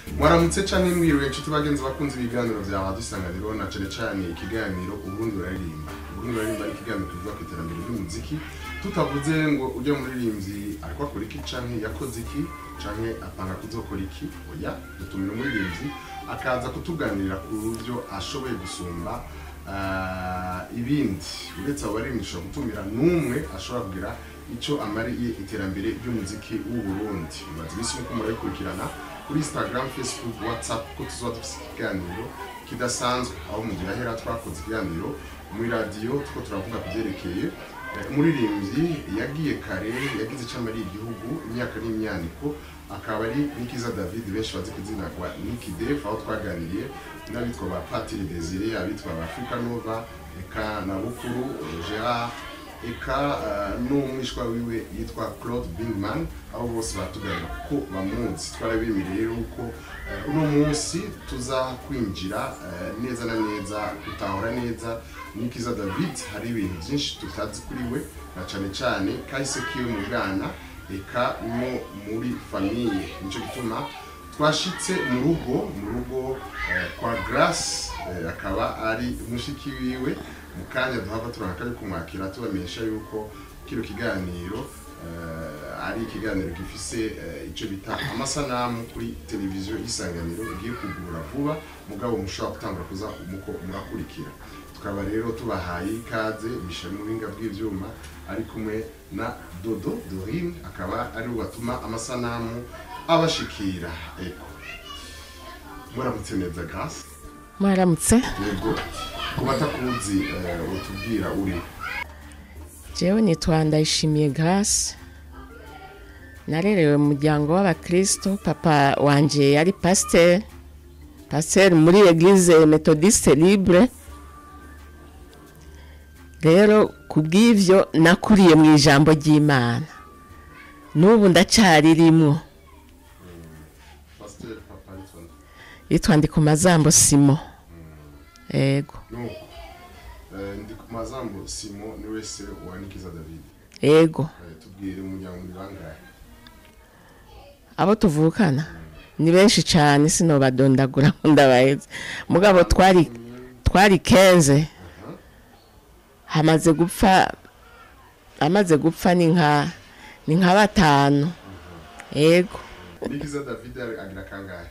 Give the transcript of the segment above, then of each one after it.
mwaramutse canke mwiriwe inshuti bagenzi bakunze ibiganiro vya radiyo isanganiro na cane cane ikiganiro uburundi buraririmba uburundi buraririmba ni ikiganiro kivuga ku iterambere ry'umuziki tutavuze ngo ujya muririmvyi ariko akora iki canke yakoze iki canke apanga kuzokora iki oya dutumira umuririmvyi akaza kutuganirira ku buryo ashoboye gusumba ah, ibindi uretse abo baririmbyi ushobora gutumira n'umwe ashobora kugira ico amariye iterambere ry'umuziki w'uburundi bimaze imisi nuko murabikurikirana kuri instagram facebook whatsapp ko tuzoba dufise ikiganiro kidasanzwe aho mu gihe ahera twakoze ikiganiro muri radiyo tuko turavuga ku vyerekeye eh, umuririmbyi yagiye kare yagize ico amariye igihugu imyaka n'imyaniko akaba ari nikiza david benshi bazi ku izina rwa niki def aho twaganiriye n'abitwa ba patiri desire abitwa ba africa nova eka na bukuru eh, gerard eka uh, n'umwishwa wiwe yitwa claude bingman aho bose batuganira kuko bamunsi twarabemeye rero ko uh, uno munsi tuza kwinjira uh, neza na neza gutahura neza nikiza david hari ibintu byinshi tutazi kuri we na cane cane kahise kiwe mu bwana eka no muri famiye nico gituma twashitse mu rugo mu rugo eh, kwa grace eh, akaba ari mushiki wiwe mu kanya duhava turanaka ari kumwakira tubamenyesha yuko kino kiganiro eh, ari ikiganiro gifise eh, ico bita amasanamu kuri televiziyo y'isanganiro igiye kugura vuba mugabo mushobora gutangura kuza muko murakurikira tukaba rero tubahaye ikaze misha mu buhinga bw'ivyuma ari kumwe na dodo dorine akaba ari we batuma amasanamu abashikira eko muramutse neza grace mwaramutse yego ku batakuzi eh, utubwira uri jewe nitwa ndayishimiye grace narerewe mu muryango w'abakristo papa wanje yari pasiteri pasiteri muri eglise methodiste libre rero ku bw'ivyo nakuriye mu ijambo ry'imana n'ubu ndacaririmwo pasiteri papa nitonda yitwa ndi ku mazambo simo ego nuko eh, ndi ku mazambo simo ni wese wa nikiza david ego Eh, tubwire umuryango muri bangahe abo tuvukana ni benshi cyane sinobadondagura ngo ndabaheze mugabo twari twari kenze hamaze gupfa amaze gupfa ni nka ni nka batanu yego nikiza david ari- agira kangahe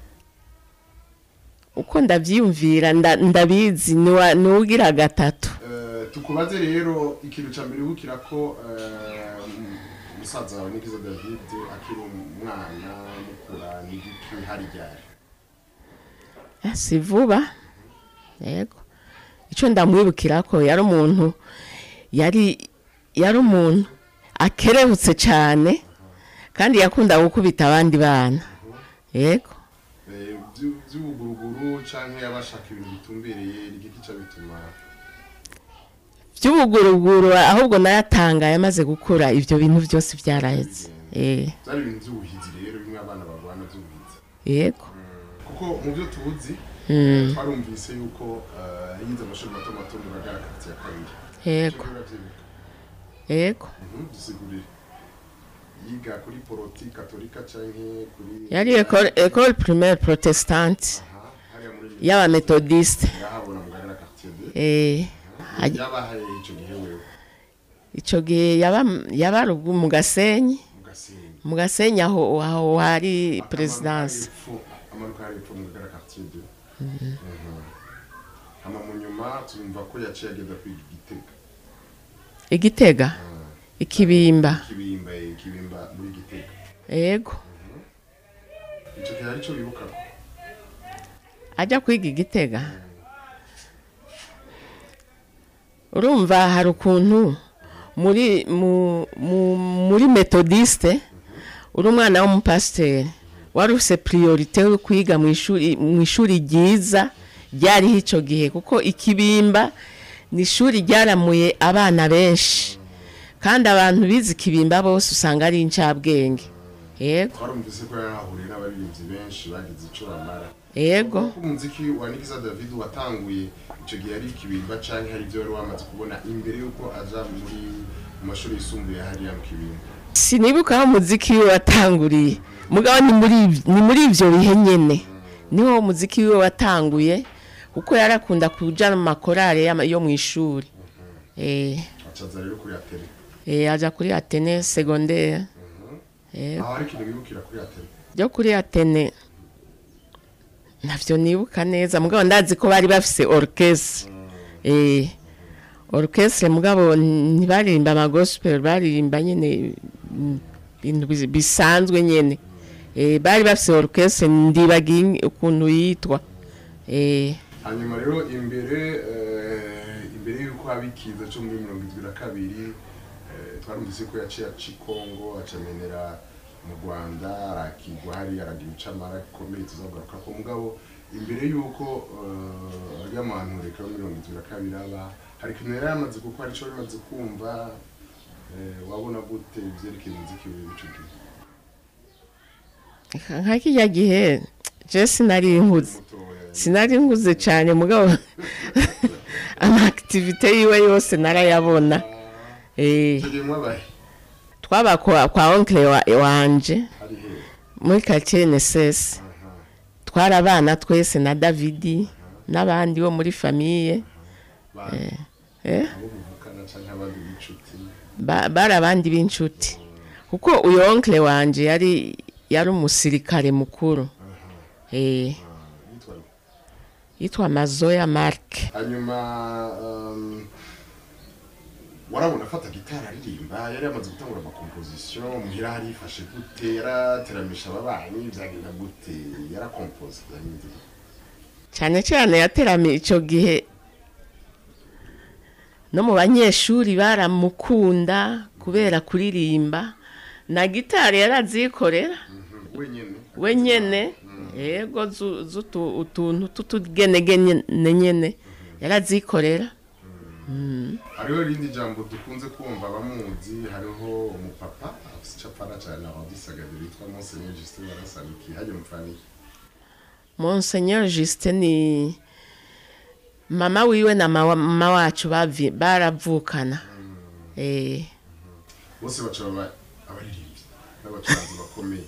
uko ndabyiyumvira nda- ndabizi ni wa- ni ugira gatatu Eh, tukubaze rero ikintu ca mbere wukira ko eh, umusaza wawe nikiza david akiri umwana mukura n'igiki hari ryari Eh, si vuba yego icyo ndamwibukira ko yari umuntu yari yari umuntu akerebutse cyane kandi yakundaga gukubita abandi bana yego Eh, vyu- vy'ubuguruguru canke yabashaka ibintu bitumbereye igiki ca bituma by'ubuguruguru ahubwo nayatangaye amaze gukura ibyo bintu byose byarahetse Eh, vyari ibintu vy'ubuhizi rero bimwe abana barwana vy'ubuhizi yego kuko mu byo tuzi Mm, twarumvise yuko eh, yize amashuri mato mato mu bagara kati ya kabiri yego Ivyo uravyibuka? yego Mhm, dusigurire yiga kuri poroti katolika canke kuri yari école école primaire protestante Aha, hariya muri y'abametodiste yahabona mu gagara quartier de Eh, aj- yabahaye ico gihe wewe ico gihe yaba yaba rugu mu gasenyi mu gasenyi mu gasenyi aho aho hari presidence amanuka hari epfo mu gagara quartier de Mhm. hama mu nyuma tumva ko yaciye agenda kwiga igitega igitega ikibimba kibimba eh, kibimba muri gitega yego ico gihe arico bibuka ko ajya kwiga igitega urumva hari ukuntu muri mu, mu, muri metodiste uri umwana w'umupasiteri wari ufise priorite yo kwiga mu ishuri mu ishuri ryiza ryariho icyo gihe kuko ikibimba ni ishuri ryaramuye abana benshi kandi abantu bize ikibimba bose usanga ari incabwenge yego twarumvise ko yarahuriye n'abaririmbyi benshi bagize ico bamara yego ko umuziki wa Nikiza David watanguye ico gihe ari ikibimba canke hari ibyo wari wamaze kubona imbere yuko aja muri mu mashuri yisumbuye hariya mu kibimba sinibuka aho umuziki wiwe watanguriye mugabo ni muri iv- ni muri ivyo bihe nyene niho umuziki wiwe watanguye kuko yarakunda kuja mu makorale y'ama- yo mw'ishuri eh acaza rero kuri atene eh aja kuri Atene secondaire eh aho hari ikintu bibukira kuri atene byo kuri Atene navyo nibuka neza mugabo ndazi ko bari bafise orchestre eh orchestre mugabo ntibaririmba ama gospel baririmba nyene mm, ibintu bis- bisanzwe nyene eh bari bafise orchestre ndibagiye ukuntu yitwa eh hanyuma rero imbere eh, imbere y'uko haba ikiza cyo muri mirongo irindwi na kabiri eh, twarumvise ko yaciye aca i kongo acamenera mu rwanda arakigwa hari aragira icamara gikomeye tuzagaruka ko mugabo imbere y'uko eh, arya muntu reka muri mirongo irindwi na kabiri aba hari ikintu yari yamaze kuko hari ico yamaze kumva eh, wabona gute ivyerekeye umuziki wiwe ico gihe nka kijya gihe je sinari nkuze mutoya sinari nkuze cyane mugabo ama activite yiwe yose narayabona eh icyo gihe mwabaye twaba kwa, kwa oncle wa, wanje hari he muri quartier NSS aha twari abana twese na Davidi n'abandi bo muri famille bandi eh abo muvukana canke abandi b'inshuti ba- bari abandi b'inshuti kuko uyu oncle wanje yari yari umusirikare mukuru eh yitwa nde? yitwa Mazoya Mark hanyuma um, warabona afata gitari aririmba yari yamaze gutangura amakomposition muhira hari yifashe gute yarateramisha ababanyi vyagenda gute yarakompoze yagenze gute? cyane cyane yateramiye icyo gihe no mu banyeshuri baramukunda kubera kuririmba na gitari yarazikorera Mhm, wenyene we nyene yego zu- zutu- utuntu tutugenegene nyene yarazikorera hariho irindi jambo dukunze kumva abamuzi hariho umupapa afise icapara cane aradisagadiro yitwa monseigneur justin barasaniki hajya mufaniki Monseigneur Justin ni mama wiwe na mama mama wacu bavi- baravukana eh bose baca baba abaririmbyi n'abacuranzi bakomeye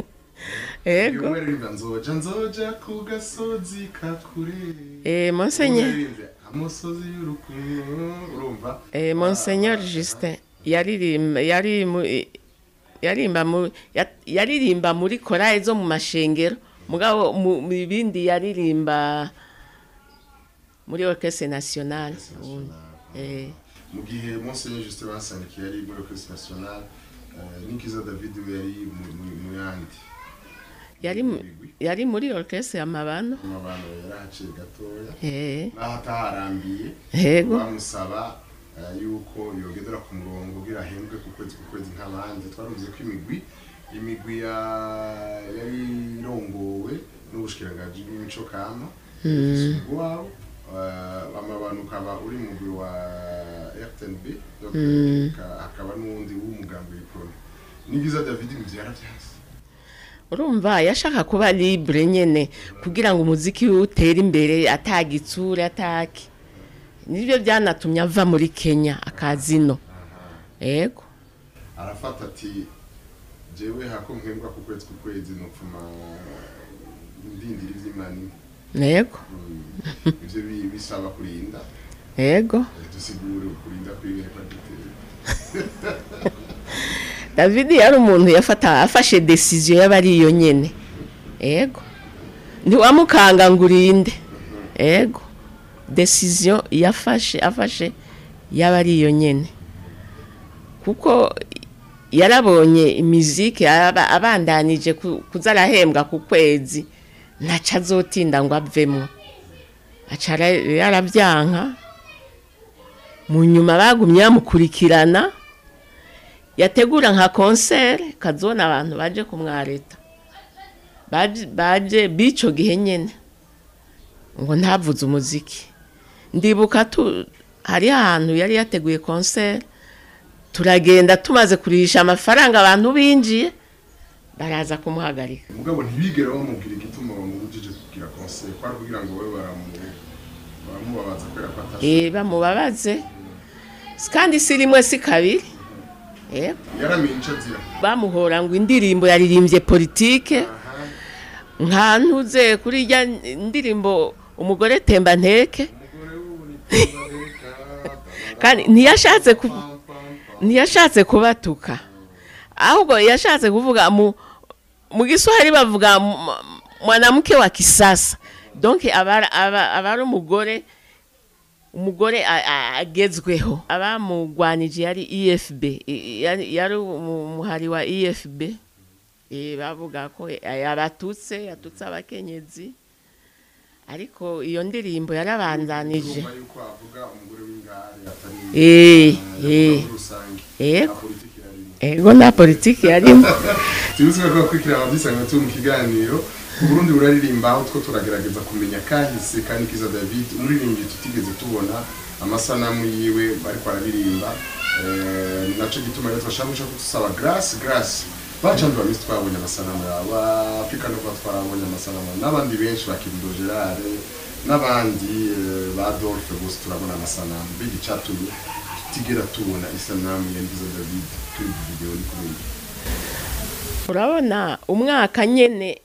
yego umwe aririmba nzoja nzoja ku gasozi kakure eh Monseigneur Umwe amusozi y'urukundo urumva Eh, Monseigneur Justin yaririmba yari mu yarimba mu ya- yaririmba muri korali zo mu mashengero mugabo mu mu bindi yaririmba muri orchestre nationale eh mu gihe monseigneur justin basaniki yari muri orchestre nationale eh, nikiza david we yari mu- mu- mu yandi yari mu- yari muri orchestre ya mabano mu bantu yarahaciye gatoya eh naho ataharambiye yego bamusaba eh, yuko yogendera ku murongo kugira ahembwe ku kwezi ku kwezi nk'abandi twaruvuze ko imigwi imigwi ya- yari irongowe n'ubushikiranganji bw'imico kama ifise umugwi wabo eh, amabantu ukaba uri mu mugwi wa rtnb donc, haka- hakaba n'uwundi w'umugambi w'iprone nigiza david ivyo yaravyanse urumva yashaka kuba libre nyene kugira ngo umuziki we utere imbere atagitsure ataki nibyo byanatumye ava muri Kenya akazino yego arafata ati jewe hako mpembwa ku kwezi ku kwezi nopfuma ndindira ivy'imana yego ivyo bi- bisaba kurinda yego Eh, dusigure kurinda kwiberekwa dutera David yari umuntu yafata afashe decision yaba ari iyo nyene yego ntiwamukanga ngo urinde yego decision yafashe afashe yaba ari iyo nyene kuko yarabonye imiziki aba- abandanije ku- kuza arahembwa ku kwezi ntaca azotinda ngo avemo aca ara- yarabyanka mu nyuma bagumye bamukurikirana yategura nka konsere kazona abantu baje kumwareta baje baje bico gihe nyene ngo ntavuze umuziki ndibuka tu hari ahantu yari yateguye konsere turagenda tumaze kurisha amafaranga abantu binjiye baraza kumuhagarika mugabo ntibigera bamubwira igituma bamubujije kugira konseri kwari kugira ngo we baramu- baramubabaza kubera ko atashoboye eh bamubabaze kandi si rimwe si kabiri yego yaramenye ico azira bamuhora ngo indirimbo yaririmbye politike nka ntuze kuri irya ndirimbo umugore temba nteke kandi ntiyashatse ku ntiyashatse kubatuka ahubwo yashatse kuvuga mu mu giswahili bavuga mu- mwanamke wa kisasa donc aba aba- aba ari umugore umugore a- a- agezweho abamugwanije yari efb i- yari yari umu- umuhari wa efb Eh, bavuga ko yabatutse yatutse abakenyezi ariko iyo ndirimbo yarabandanije Urumva yuko avuga umugore w'ingare atari Eh, yavuga eh. muri rusange Yego. nta politiki yarimo ego nta politiki yarimo tubizwe ko bakurikira abadusanga turi mu kiganiro uburundi buraririmba aho two turagerageza kumenya kahise kandi kiza david umuririmbyi tutigeze tubona amasanamu yiwe bariko araririmba Eh, ni naco gituma rero twashaka guca dusaba grace grace bacandi bamisi twabonye amasanamu yabo afurika no kuba twarabonye amasanamu yabo n'abandi benshi bakirindo gerard n'abandi eh, ba dolphe bose turabona amasanamu biga icatumye tutigera tubona isanamu ya ndiza david kuri iyi video ni kubera iki? urabona umwaka nyene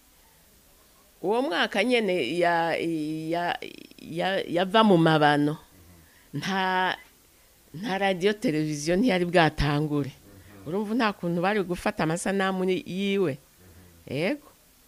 uwo mwaka nyene ya ya ya- yava mu mabano nta nta radiyo televiziyo ntiyari bwatangure urumva nta kuntu bari gufata amasanamu ni- yiwe yego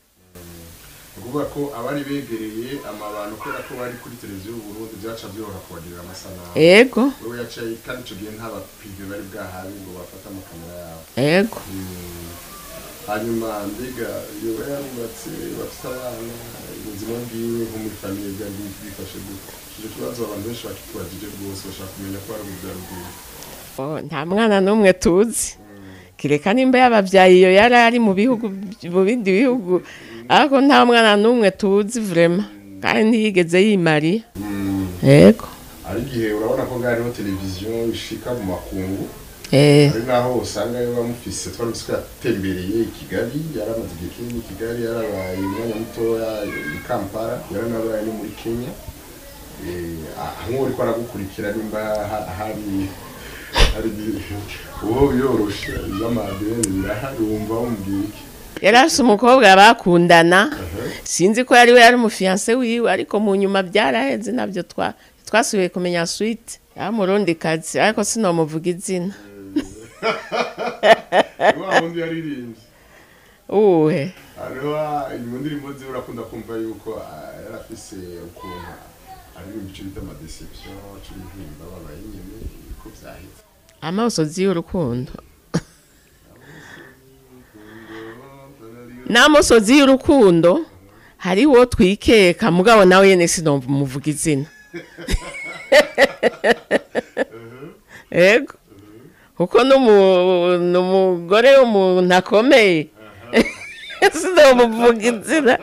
ni ukuvuga ko abari begereye amabano kubera ko bari kuri televiziyo y'uburundi byaca byoroha kubagirira amasanamu yego wewe yacaye kandi icyo gihe nta bapive bari bwahawe ngo bafate amakamera yabo yego Mm. hanyuma mbega yoba yarubatse bafite abana ubuzima bwiwe nko muri famiye byari bifashe gute icyo kibazo abantu benshi bakitubajije rwose bashaka kumenya ko ari urubyaro rwiwe Oh, nta mwana n'umwe tuzi kireka nimba yababyaye iyo yari ari mu bihugu mu bindi bihugu ariko nta mwana n'umwe tuzi vrema kandi ntiyigeze yimariye Mm. yego hari igihe urabona ko ngariho televiziyo ishika mu makungu eh hari naho usanga yo bamufise twari ko yatembereye i kigali yaramaze igihe kinini i kigali yarabaye umwanya mutoya i kampala yaranabaye no muri kenya Eh, ah, nk'uwo uriko aragukurikira nimba ha- hari hari igihe uwo yoroshe z'amadeni birahari wumva wumubwira iki yari afite umukobwa bakundana sinzi ko yari we yari umufiyanse wiwe ariko mu nyuma byaraheze nabyo twa twasubiye kumenya swite yamurundi kazi ariko sinomuvuga izina wa wundi yaririmbye uwuhe hariho mu ndirimbo ziwe urakunda kumva yuko ah, yari afise ukuntu aririmba ico bita amadeception c'urihimba babaye nyene ko vyaheze amaso y'urukundo n'amusozi y'urukundo hariho twikeka mugabo nawe yene sinomva umuvuga izina ego kuko n'umu- n'umugore w'umuntu akomeye sinomuvuga izina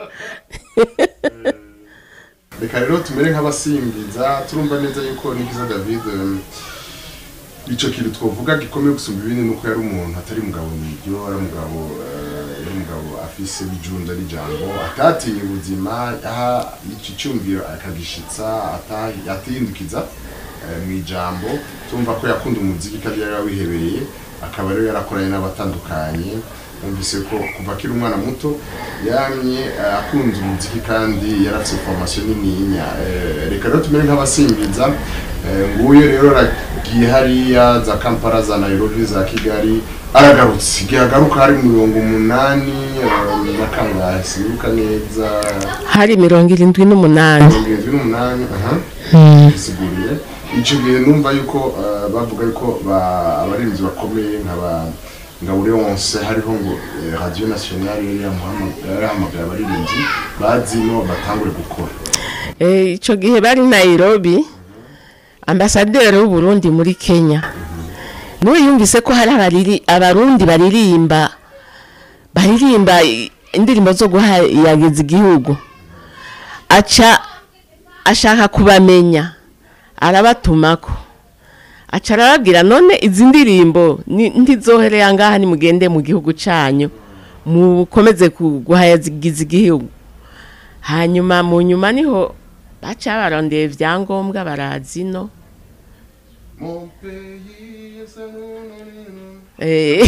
reka rero tumere nk'abasimbiza turumva neza yuko nikiza david um, ico kintu twovuga gikomeye gusumba ibindi nuko yari umuntu atari mugabo niryo ari umugabo eh, yari umugabo afise bijunda n'ijambo atatinya ubuzima aha ico cyumviro akagishitsa ata- atihindukiza eh, mu ijambo tumva ko yakunda umuziki kandi yari yawihebereye akaba rero yarakoranye n'abatandukanye numvise ko kuva akiri umwana muto yamye eh, akunze umuziki kandi yarafise formation nininya Eh, reka rero tumere nk'abasimbiza Eh, nguyu rero aragiye hariya za kampala za nairobi za kigali aragarutse igihe agaruka hari mirongo umunani eh, na kangahe sinibuka neza hari mirongo irindwi n'umunani mirongo irindwi n'umunani aha bisiguriye icyo gihe numva yuko eh, bavuga yuko ba- abarinzi bakomeye nkaba ngabure wonse hariho ngo eh, radio nationale yari yamuhama- yari yahamagaye abaririmbyi bazino batangure gukora Eh, ico gihe bari nairobi ambasaderi w'uburundi muri kenya niwe yumvise ko hari abariri- abarundi baririmba baririmba i- indirimbo zo guhayagiza igihugu aca ashaka kubamenya arabatumako aca arababwira none izi ndirimbo ni- ntizohereye angaha nimugende mu gihugu canyu mukomeze ku- guhayagiza igihugu hanyuma mu nyuma niho baca barondeye ibyangombwa barazi no Mon pays est un nom Eh.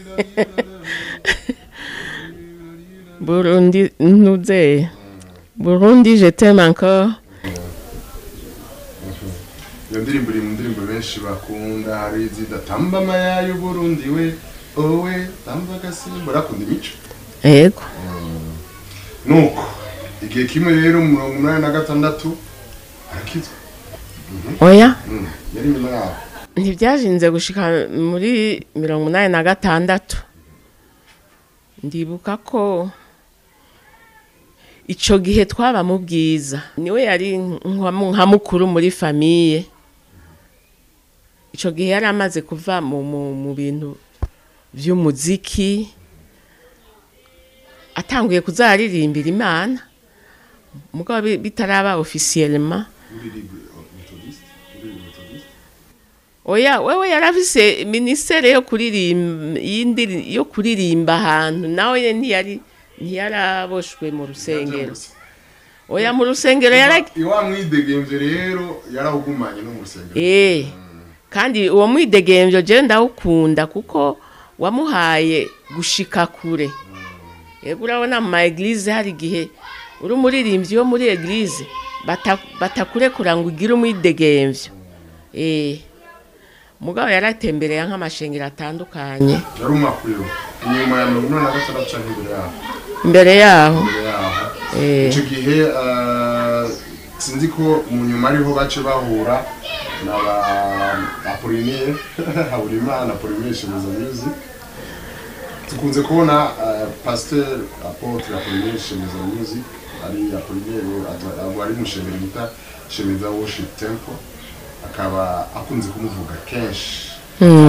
burundi ntuze burundi je t'aime encore iyo ndirimbo iri mu ndirimbo benshi bakunda hari izida tamba amaya y'uburundi we owe tamba agasimbo rakunda imico yego nuko igihe kimwe rero mu mirongo umunani na gatandatu arakizwa oya Mm, yari nyuma yaho ntibyajinze gushika muri mirongo inani na gatandatu ndibuka ko icyo gihe twaba mu bwiza niwe yari nka nka mukuru muri famiye icyo gihe yari amaze kuva mu mu- mu bintu by'umuziki atanguye kuzaririmbira imana mugabo bi- bitaraba ofisiyelema uririmba metodiste uririmba metodiste oya wewe yarafise minisiteri yo kuririmba y'indiri- yo kuririmba ahantu nawe ntiyari ntiyaraboshwe mu rusengero oya mu rusengero yara iwa mwidegemvye rero yarahugumanye no mu rusengero eh kandi uwo mwidegemvyo je ndawukunda kuko wamuhaye gushika kure yego urabona mu ma eglise hari igihe uri umuririmbyi wo muri eglise bata- batakurekura ngo ugire umwidegemvyo eh mugabo yaratembereye nk'amashengero atandukanye yari umakwiwe inyuma ya mirongo inani na gatandatu canke imbere yaho imbere yaho imbere yaho Eh. ico gihe eh, sinzi ko mu nyuma ariho bace bahura na ba apolinere haburimana apolinere shemezo music tukunze kubona eh, pasteur apotre apolinere shemezo music ari apolinere abo ari mushemero bita shemeza worship temple akaba akunze kumuvuga kenshi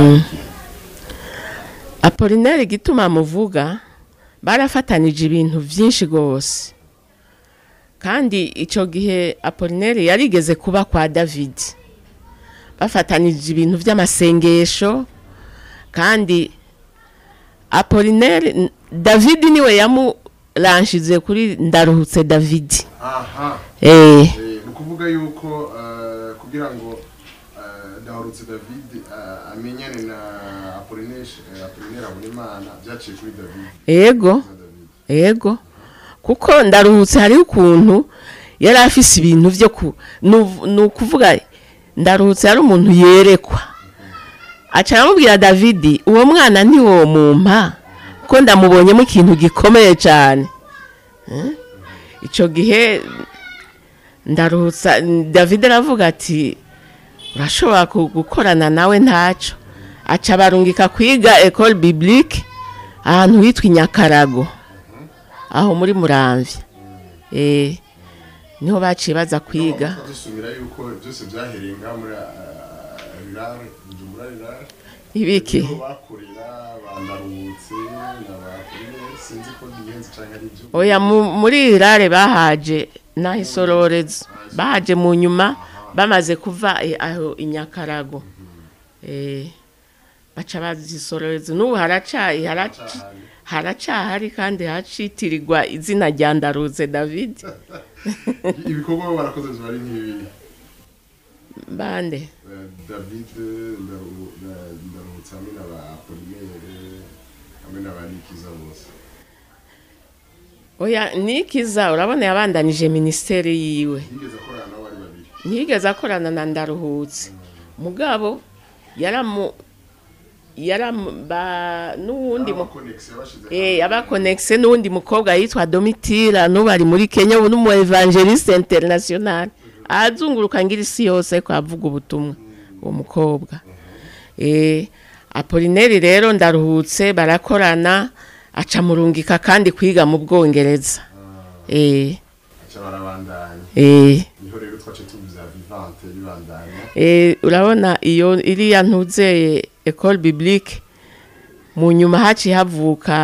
apolineri igituma muvuga barafatanije ibintu byinshi rwose kandi icyo gihe apolineri yarigeze kuba kwa david bafatanije ibintu by'amasengesho kandi apolineri david niwe yamuranshize kuri ndaruhutse david aha eh Eh, ni ukuvuga yuko eh, kugira ngo eh, Ndabarutse David eh, amenyane na Apollinaire eh, Apollinaire Habonimana byaciye kuri David yego na David yego kuko ndaruhutse hariho ukuntu yari afise ibintu byo ku nu- ni ukuvuga ndaruhutse yari umuntu yerekwa aca aramubwira davidi uwo mwana ntiwo mumpa ko ndamubonyemo ikintu gikomeye cyane Eh? icyo gihe ndaruhutsa david aravuga ati urashobora ku- gukorana nawe ntacyo aca barungika kwiga ecole biblique ahantu hitwa i nyakarago aho muri muramvya eh niho baciye baza kwiga Aho dusubira yuko byose byahereye ngaho muri Rirare Bujumbura Rirare ibiki niho bakorera bandaruhutse na ba Apollinaire sinzi ko bihenze canke ari byo oya mu- muri irare bahaje naho isororezo bahaje mu nyuma bamaze kuva eh, aho i nyakarago eh baca bazi isororezo n'ubu haracaye haraca Cahari. haracahari kandi hacitirirwa izina rya ndaruze david ibikorwa barakoze biba ari nk'ibi bande Eh, David Ndaru- na- Ndaruhutse hamwe na ba Apollinaire hamwe na ba Nikiza bose oya nikiza urabona yabandanije minisiteri yiwe yigeze akorana nabo bari babiri ntiyigeze akorana na ndaruhutse mugabo yaramu yaramu ba n'uwundi mu Abakonegisi yabashize eh abakonegise n'uwundi mukobwa yitwa Domitira n'ubu ari muri Kenya ubu n'umu evangeliste international azunguruka ngira isi yose ko avuga ubutumwa uwo mukobwa eh Apolineri rero ndaruhutse barakorana aca murungika kandi kwiga mu Bwongereza eh aca barabandanya eh niho rero twace tuvuza vivante ribandanya Eh, urabona iyo iriya ntuzeye ecole biblique mu nyuma haciye havuka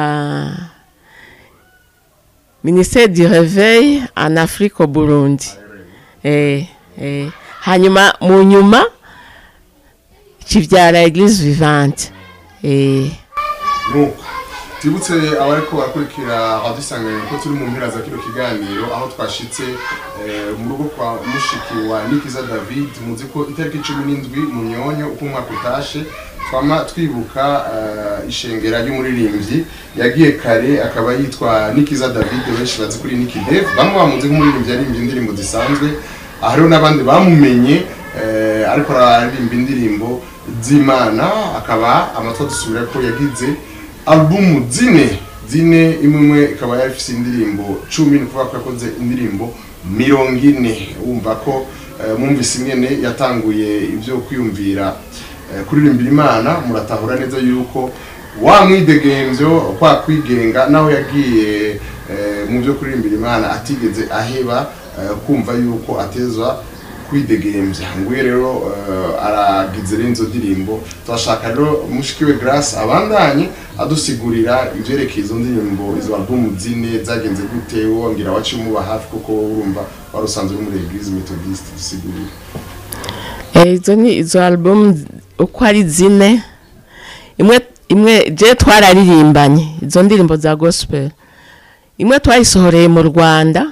ministère du réveil en Afrique au Burundi eh, eh. hanyuma mu nyuma kivyara église vivante eh. nuko twibutse abariko barakurikira abadusanganira ko turi mu mpera za kino kiganiro aho twashitse eh, mu rugo kwa mushiki wa nikiza david muzi ko itariki cumi n'indwi mu myonyo uko umwaka utashe twama twibuka eh, ishengera ry'umuririmbyi yagiye kare akaba yitwa Nikiza David benshi bazi kuri Nicky Dave bamwe bamuzi nk'umuririmbyi yaririmbye indirimbo zisanzwe aha hariho n'abandi bamumenye eh, ariko araririmba indirimbo z'Imana akaba amatwa dusubira ko yagize albumu zine zine imwe imwe ikaba yari ifite indirimbo cumi ni ukuvuga ko yakoze indirimbo mirongo ine wumva ko eh, mwumvise ingene yatanguye ibyo kwiyumvira eh, kuririmbira imana muratahura neza yuko wa mwidegemvyo kwa kwigenga naho yagiye eh, mu byo kuririmbira imana atigeze aheba eh, kumva yuko atezwa kwidegemvya nguye rero eh, aragize rero izo ndirimbo turashaka rero mushikiwe grace abandanye adusigurira ivyerekeye izo ndirimbo izo albumu zine zagenze gute wongera waciye umuba hafi kuko wowe urumva wari usanzwe uri muri eglise methodiste dusigurire Eh, izo ni izo album z- uko ari zine imwe imwe je twararirimbanye izo ndirimbo za gospel imwe twayisohoreye mu rwanda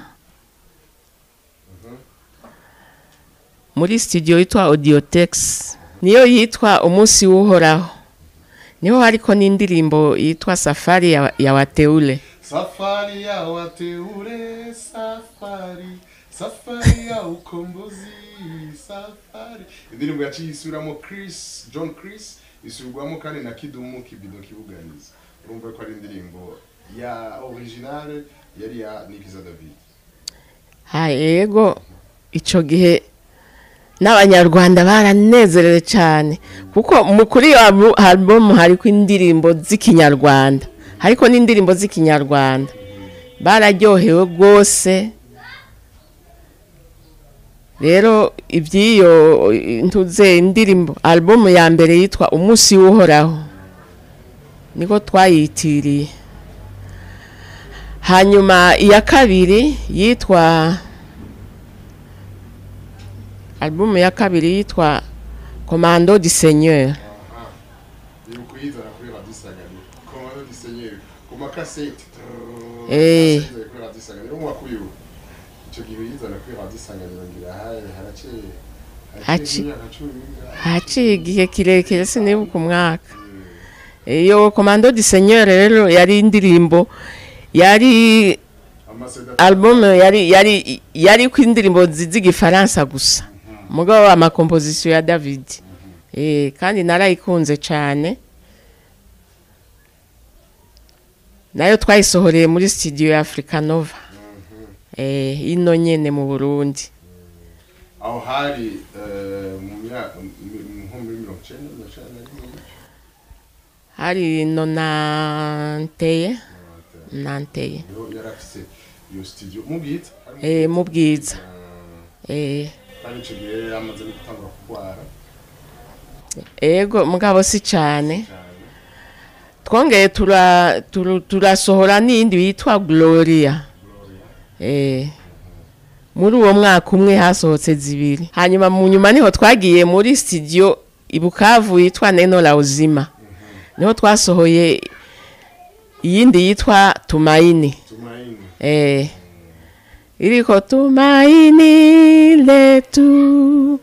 muri studio yitwa audiotex niyo yitwa umunsi w'uhoraho niho hariko n'indirimbo yitwa safari ya, ya wateule Safari ya wateule, safari, safari ya ukombozi, safari. Indirimbo yaciye isubiramo Chris, John Chris, isubirwamo kandi na Kidumu Kibido Kibuganiza. Urumva ko ari indirimbo ya originale yari ya Nikiza David. ha yego ico gihe n'abanyarwanda baranezerewe cyane kuko mu kuri iyo albu- album hariko indirimbo z'ikinyarwanda hariko n'indirimbo z'ikinyarwanda bararyohewe rwose rero iby'iyo ntuze indirimbo album ya mbere yitwa umunsi w'uhoraho niko twayitiriye hanyuma iya kabiri yitwa album ya kabiri yitwa commando du seigneur Aha. Ni ukuyizana kuri Radio Isanganiro. Commando du Seigneur. Ku makasete. Eh. Kuri Radio Isanganiro. Urumva ko uyu icyo gihe uyizana kuri Radio Isanganiro ngira haye haraciye Haci- imyaka cumi n'ingahe? haciye igihe kirekire sinibuka umwaka iyo commando du seigneur rero yari indirimbo yari Amaseda album yari yari yari ku indirimbo zi- z'igifaransa gusa mugabo amakomposition ya david eh kandi narayikunze cyane nayo twayisohoreye muri studio ya Africa Nova eh ino nyene mu Burundi aho hari eh, mu myaka nko muri mirongo icyenda mirongo icyenda na rimwe hari nonanteye nanteye niho yari afise iyo studio mu bwita eh mu bwiza eh kandi icyo gihe yari yamaze no gutangura kurwara ego mugabo si cyane cyane twongeye tura turu- turasohora n'iyindi yitwa gloria eh muri uwo mwaka umwe hasohotse zibiri hanyuma mu nyuma niho twagiye muri studio i bukavu yitwa neno la uzima niho twasohoye iyindi yitwa tumaini tumaini eh iliko tumaini letu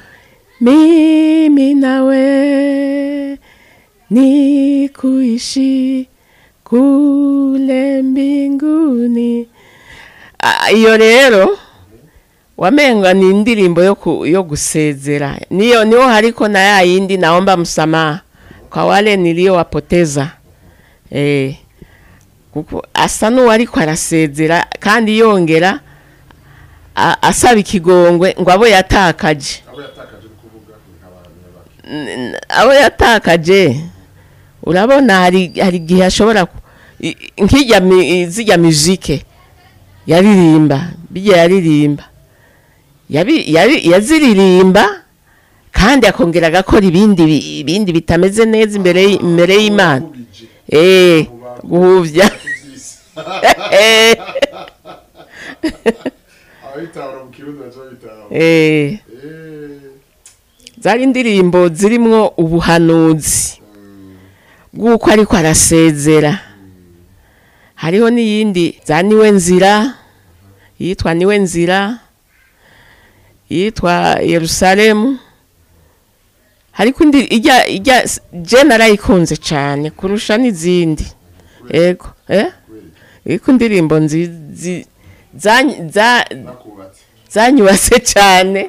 mimi nawe ni kuishi kule mbinguni Ah, iyo rero wamenga ni indirimbo yo, ku, yo gusezera niyo niho hariko na ya yindi naomba msamaha kwa wale niliyowapoteza eh kuko asa n'uwariko arasezera kandi yongera a- asaba ikigongwe ngo abo yatakaje abo yatakaje uri kuvuga nk'abantu bake N- n- abo yatakaje urabona hari hari igihe ashobora ku- i- i- nk'ijya mi- zijya muzike yaririmba bijya yaririmba yabi- yabi- yaziririmba kandi akongera agakora ibindi bi- ibindi bitameze neza imbere y- imbere y'imana Ubije, eh guhuvya kuvyisa. eh ababitahura mu kirundi baca babitahura eh Eh, zari indirimbo zirimwo ubuhanuzi bw'uko ariko arasezera hariho n'iyindi za niwe nzira yitwa niwe nzira yitwa yerusalemu ariko indi ijya ijya je narayikunze cyane kurusha n'izindi ego eh iko indirimbo nzizi za- za- nakubatse zanyubatse cyane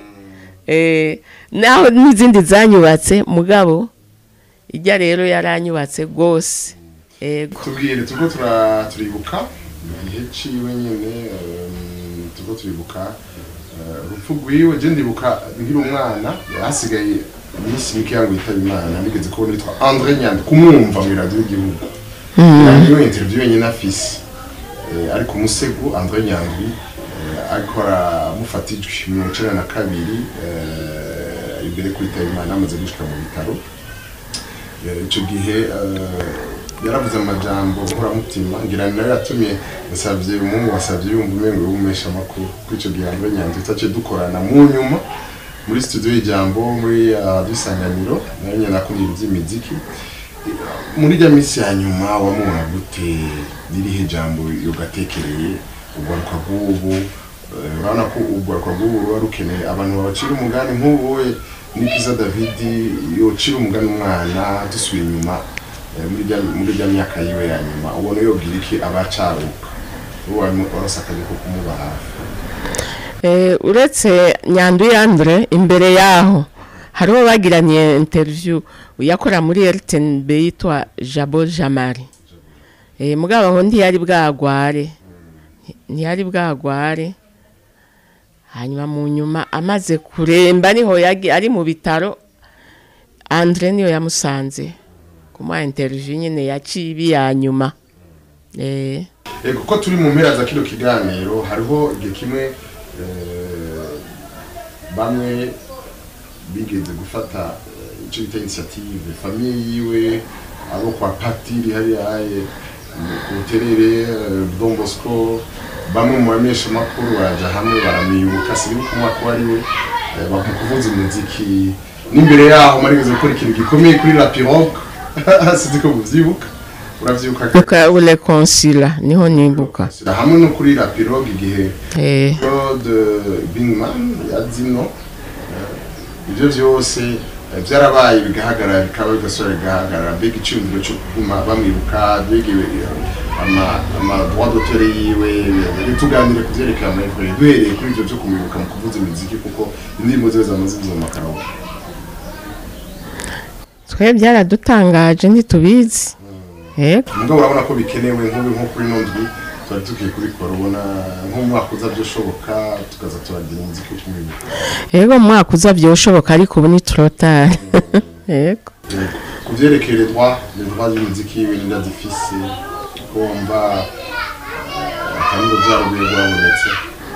eh naho n'izindi zanyubatse mugabo ijya rero yaranyubatse rwose ego tubwire turiko tura- turibuka igihe ciwe nyene em, turiko turibuka eh, urupfu rwiwe je ndibuka nkiri umwana hasigaye iminsi mike yangu yitaba imana nigeze kubona yitwa andre nyandwi kumwumva mu iradiyo y'igihugu niyo interview yenyine afise Eh, ariko umusego andre nyandwi eh, ariko aramufata ijwi mirongo icenda na kabiri eh, imbere ko yitaba imana amaze gushika mu bitaro Eh, ico gihe eh, yaravuze amajambo nkoramutima ngira ni nayo yatumye nsavye umuhungu wasavye yumva umengo wumesha amakuru kuri ico gihe Andre Nyanzi tutaciye dukorana mu nyuma muri studio y'ijambo muri uh, dusanganiro nayo nyene nakundira ivy'imiziki muri rya minsi ya nyuma wamubona gute ririhe jambo yogatekereye ugaruka bw'ubu eh, urabona ko ugaruka bw'ubu ruba rukeneye abantu babacira umugani nk'ubu we nikiza david yocira umugani umwana dusubiye inyuma eh, muri rya- muri rya myaka yiwe ya nyuma ubona yobwira iki abacaruka ubu warose akazi ko kumuba hafi Eh, uretse nyandu yandre imbere yaho hariho bagiranye interview yakora muri rtnb yitwa jabo jamari eh, mugabo aho ntiyari bwagware ntiyari bwagware hanyuma mu nyuma amaze kuremba niho yagi ari mu bitaro andre niyo yamusanze kumuha interview nyine yaciye ibi ya nyuma eh, Ego ko turi mu mpera za kino kiganiro hariho igihe kimwe eh, bamwe bigeze gufata eh, ico bita initiative famiye yiwe abo kwa patiri hariya haye mu- ku buterere eh, Don Bosco bamwe mu bamenyesha makuru baraja hamwe baramwibuka sinibuka umwaka wari we eh, bamu kuvuza umuziki n'imbere yaho marigeze gukora ikintu gikomeye kuri la pirogue sinzi ko muvyibuka uravyibuka buka ule konsila niho nibuka Sira hamwe no kuri la pirogue igihe eh, Claude Bingman yazino eh, ibyo byose eh, byarabaye bigahagarara bikaba bigasubira bigahagarara mbega icyumviro cyo kuguma bamwibuka mbega eh, ama ama droit d'auteur yiwe eh, tuganire ku byerekeye amahirwe duhereye kuri ibyo byo kumwibuka mu kuvuza imiziki kuko indirimbo ziwe zamaze kuza mu makaraoke twe byaradutangaje ntitubizi yego mugabo urabona ko bikenewe nk'ubu nko kuri nondwi twari tukwiye kubikora ubona nk'umwaka uza byoshoboka tukaza turagira umuziki wo kumwibuka yego mu mwaka uza byoshoboka ariko ubu ni turotari yego ku byerekeye les droits les droits y'umuziki yiwe n'inda zifise kumva akaniro byarubuye rwabonetse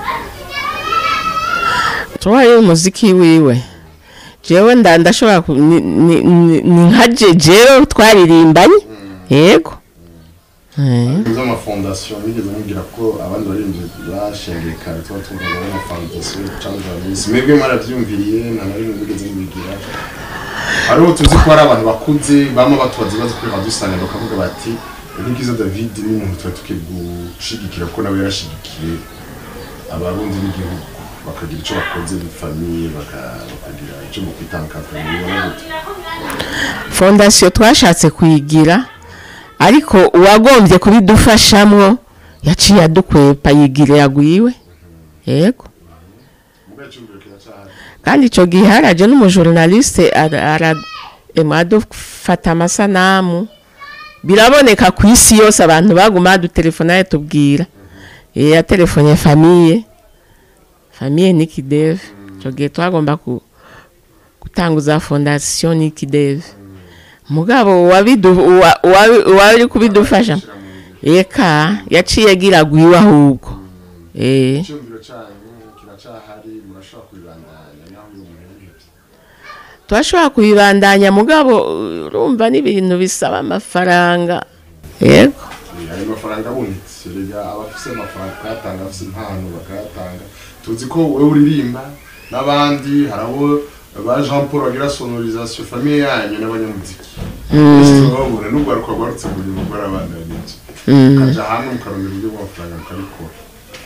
tubaye umuziki wiwe jewe nda ndashobora ku- ni- ni- ni ni nka je jewe twaririmbanye yego Eh, z'amafondasiyo nigeze mubwira ko abandi baririmbyi bashengeye kare tuba twumvaga n'amafondasiyo cyangwa abamisi mwebwe mwarabyumviriye nta na rimwe mugeze mubigira hariho tuzi ko hari abantu bakuze bama batubaza ibibazo kuri badusanga bakavuga bati nkikiza david ni umuntu tuba tukwiye gushigikira ko nawe yarashigikiye abarundi n'igihugu bakagira icyo bakoze muri famiye baka- bakagira icyo mu kwitandukanya mubibona gute fondasiyo twashatse kuyigira ariko uwagombye kubidufashamwo yaciye adukwepa yigira yagwiwe yego mugabo icyumviro kiracyahari kandi icyo gihe haraje n'umujournaliste ara- ara- emwe adufata amasanamu biraboneka ku isi yose abantu baguma badutelefona tubwira Eh, yatelefone famiye famiye nikideve icyo gihe twagomba ku- gutanguza fondasiyo nikideve mugabo uwabidu- uwa- uwa- uwari kubidufasha eka yaciye agira gwiwe ahubwo eh icyumviro cyanyu kiracyahari murashobora kubibandanya naho uyu muntu yabihebye turashobora kubibandanya mugabo urumva n'ibintu bisaba amafaranga yego ayo mafaranga abonetse rega abafise amafaranga bakayatanga abafise impano bakayatanga tuzi ko wowe uririmba n'abandi hari abo ba jean paul bagira sonorisation famiye yanyu n'abanyamuziki babona n'ubwo ariko rwarutse mu bintu rwarabandanya n'ibyo mukaja hamwe mukarondera uburyo bw'amafaranga mukabikora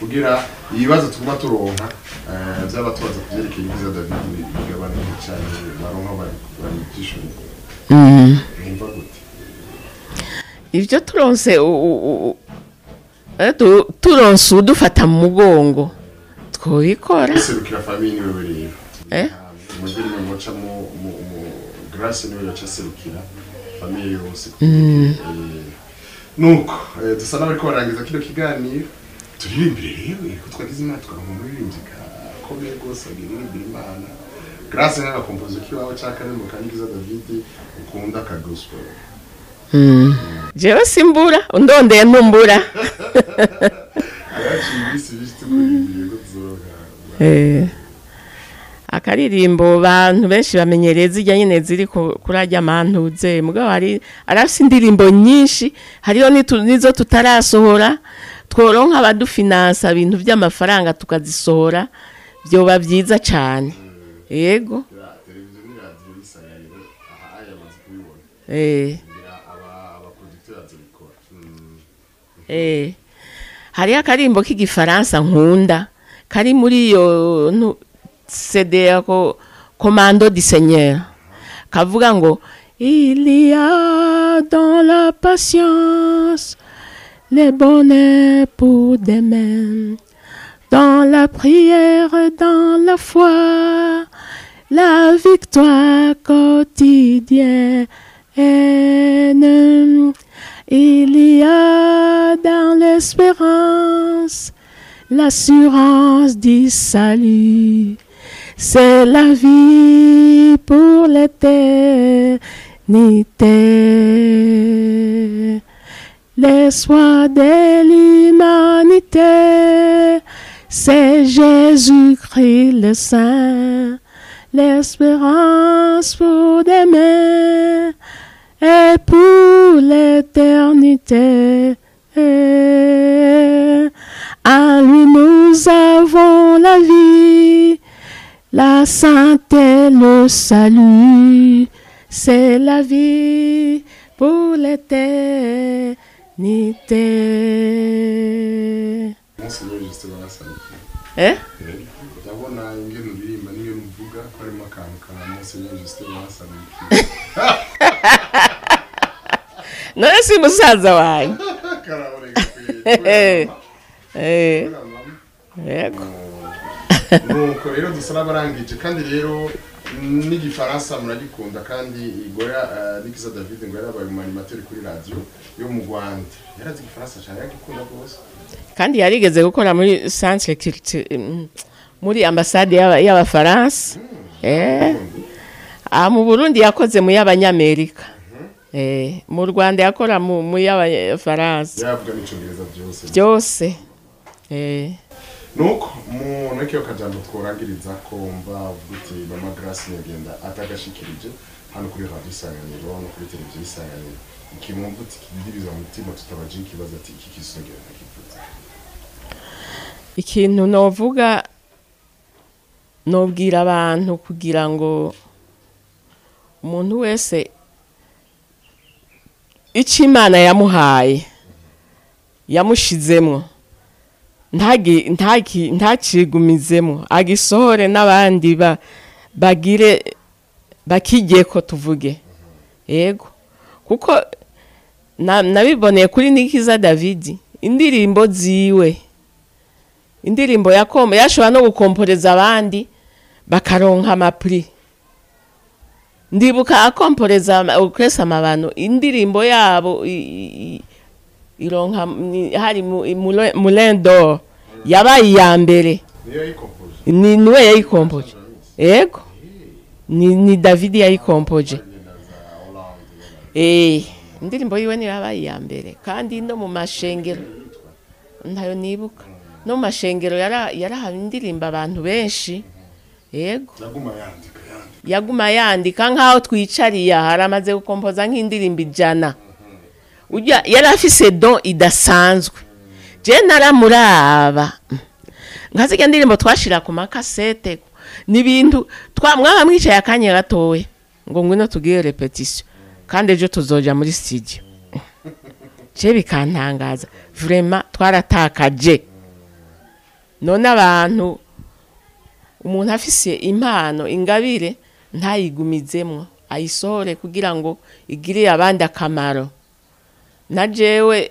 kugira ibibazo tuguma turonka eh, vyaba tubaza kuvyerekeye ibyiza david bigabanuke cyane baronka bari bari byishuri mwumva gute ibyo turonse u- u- u- eh, tu- turonse udufata mu mugongo twobikora serukira famille niwe rero Eh? umugeni we muca mu mu mu grace niwe yaca serukira famille yose Eh, nuko eh, dusa n'abariko barangiza kino kiganiro turirimbire rero ko twagize imana tukaronka umuririmbyi gakomeye rwose agiririmbira imana grace n'agakompozo k'iwawe ca karimbo kanyigiza david ukunda ka gospel jewe simbura undondeye ntumbura ayaciye ibisi bisi tukuririmbire ko tuzoronka Eh, akaririmbo bantu benshi bamenyereye zijya nyine ziri ku- kuri ajya mantuze mugabo hari arafise indirimbo nyinshi hariho nitu- nizo tutarasohora tworonka abadufinansa ibintu by'amafaranga tukazisohora byoba byiza cyane yego Ya, televiziyo n'iradiyo bisagariro aha aya amaze kubibona eh, ngira aba abaproducteur bazobikora Mm. eh. hariho akarimbo k'igifaransa nkunda kari muri iyo ntu- cd yako commando du seigneur kavuga ngo il y a dans la patience les bonheurs pour demain dans la prière dans la foi la victoire quotidienne il y a dans l'espérance l'assurance du salut. C'est la vie pour l'éternité. L'espoir de l'humanité, c'est Jésus-Christ le Saint. L'espérance pour demain et pour l'éternité. En lui nous avons la vie, la santé, le salut. C'est la vie pour l'éternité. Monseigneur Justin barasarukiye Eh? ndabona ingene uririmba n'ingene uvuga ko harimo akantu ka Monseigneur Justin barasarukiye none si musaza wanyu karaboneka Eh. kwe Eh, yego nuko rero dusa n'abarangije kandi rero n'igifaransa muragikunda kandi igoya eh, nikiza david ngo yarabaye umanimateri kuri radiyo yo mu rwanda yarazi igifaransa cyane yagikunda rwose kandi yarigeze gukora muri centre culture mm, muri ambasade y'aba- y'abafaransa eh ah mu Burundi yakoze mu y'abanyamerika eh mu Rwanda yakora mu mu y'abafaransa yaravuga n'icyongereza byose byose eh nuko umuntu ariko akajambo tworangiriza ko mva uvuga uti mama grace nyagenda atagashikirije hano kuri radiyo isanganiro no kuri televiziyo isanganiro ikimwumva uti kidiriza mu mutima tutabaje ikibazo ati iki kisongera ntakivuze ikintu novuga nobwira abantu kugira ngo umuntu wese icyo imana yamuhaye yamushizemo ntagi- ntaki- ntakigumizemo agisohore n'abandi ba- bagire bakijye ko tuvuge yego kuko na- nabiboneye kuri nikiza davidi indirimbo ziwe indirimbo yakombo yashobora no gukomporeza abandi bakaronka amapuri ndibuka akomporeza ukwesa amabano indirimbo yabo i- i- i- ironka ni- hari mu- i- Moulin- Moulin d'Or yabaye iya mbere niyo yayikompuje ni niwe yayikompoje yego ni, ni david yayikompoje eh indirimbo yiwe niyo yabaye iya mbere kandi no mu mashengero ntayo nibuka no mu mashengero yara- yarahawe indirimbo abantu benshi yego yaguma yandika yandika yaguma yandika nk'aho twicariye aha aramaze gukompoza nk'indirimbo ijana ujya yari afise don idasanzwe je naramuraba nka zirya ndirimbo twashira ku makasete ni ibintu twa mwaba mwicaye akanya gatoya ngo ngwino tugire repetition kandi ejo tuzoja muri studio je bikantangaza vraiment twaratakaje none abantu umuntu afise impano ingabire ntayigumizemwo ayisohore kugira ngo igirire abandi akamaro na jewe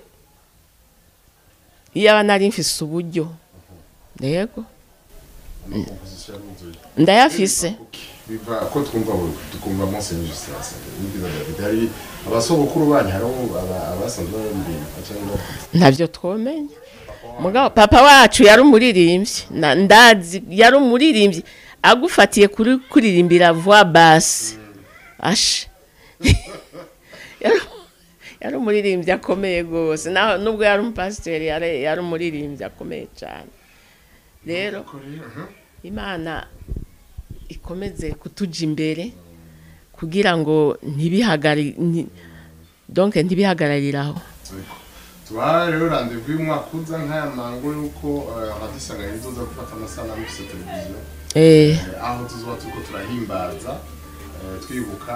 iyo aba nari mfise uburyo yego amakomposition yaruzuye ndayafise biva ko twumva buri tukumva Monseigneur Justin nibyiza David hari abasogokuru banyu hari aba- abasanzwe baririmba cyangwa ntavyo twomenya mugabo papa wacu yari umuririmbyi na- ndazi yari umuririmbyi agufatiye kuri kuririmbira voix basse ashe Yari- yari umuririmbyi akomeye rwose naho nubwo yari umupasiteri yari yari umuririmbyi akomeye cyane rero imana ikomeze kutuja imbere kugira ngo ntibihagari nti- donc ntibihagararire aho tuba rero rendezvous y'umwaka uza nk'aya mango yuko hadusanga izoza gufata amasanamu kuri televiziyo eh Eh, aho tuzoba turiko turahimbaza eh, twibuka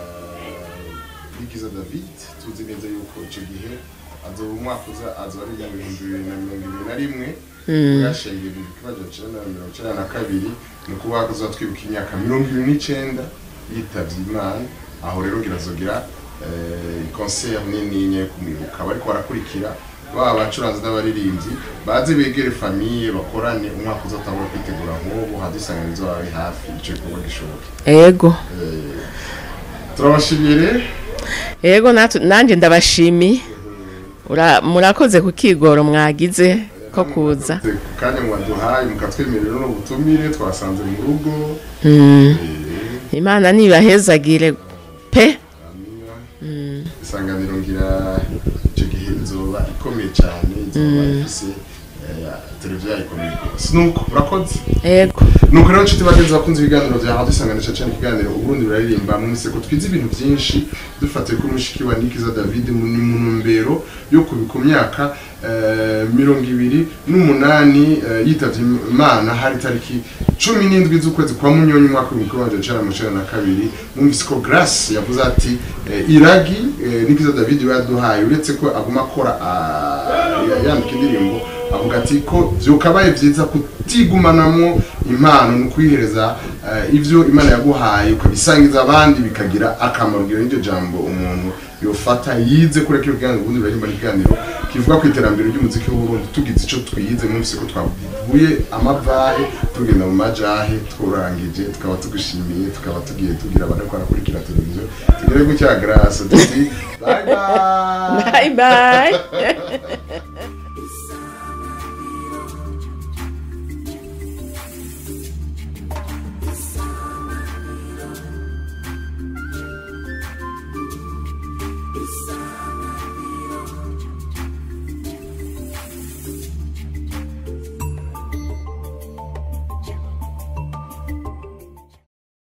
bigiza david tuzi neza yuko ico gihe azoba umwaka uza azoba ari mu bihumbi bibiri na mirongo ibiri na rimwe yashingiye mu kibazo cenda na mirongo icenda na kabiri ni ukuvuga ko tuzoba twibuka imyaka mirongo ibiri n'icenda yitavye imana aho rero ngirazogira concert nini yo kumwibuka bariko barakurikira baba abacuranzi n'abaririmbyi baze begere famiye bakorane umwaka uzatangura kwitegura nk'ubu hadusanga inzu babe hafi ico gikorwa gishoboke ego turabashimiye rero ego natu- nanje ndabashimiye Ura- murakoze ku kigoro mwagize ko kuza ku kanya mwaduhaye mukatwemerera no butumire twasanze mu rugo Mm, Eh, imana nibahezagire pe amina. isanganiro ngira icyo gihe izoba ikomeye cyane izoba ifise eh, televiziyo yayo ikomeye rwose nuko murakoze ego nuko rero nshuti bagenzi bakunze ibiganiro bya radio isanganisha cyane ikiganiro uburundi buraririmba mwese ko twize ibintu byinshi dufatiye kuri mushiki wa nikiza david mu ni mu ntumbero yo kubika myaka eh, mirongo ibiri n'umunani eh, yitavye imana hari tariki cumi n'indwi z'ukwezi kwa munyonyi umwaka w'ibihumbi kimwe magana cenda mirongo icenda na kabiri mwumvise ko grace yavuze ati eh, iragi eh, nikiza david we yaduhaye uretse ko aguma akora ah, yandika indirimbo avuga ati ko vyukabaye vyiza kutigumanamwo impano ni ukwihereza eh, ivyo imana yaguhaye ukabisangiza abandi bikagira akamaro ngira n'iryo jambo umuntu yofata yize kureka iyo kiganiro ubundi baririmba n'ikiganiro kivuga ku iterambere ry'umuziki w'uburundi tugize ico twize mwumvise ko twavuye amavahe tugenda mu majahe twurangije tukaba tugushimiye tukaba tugiye tugira abana ko barakurikira televiziyo tugere gutya grace tuti bye bye bye bye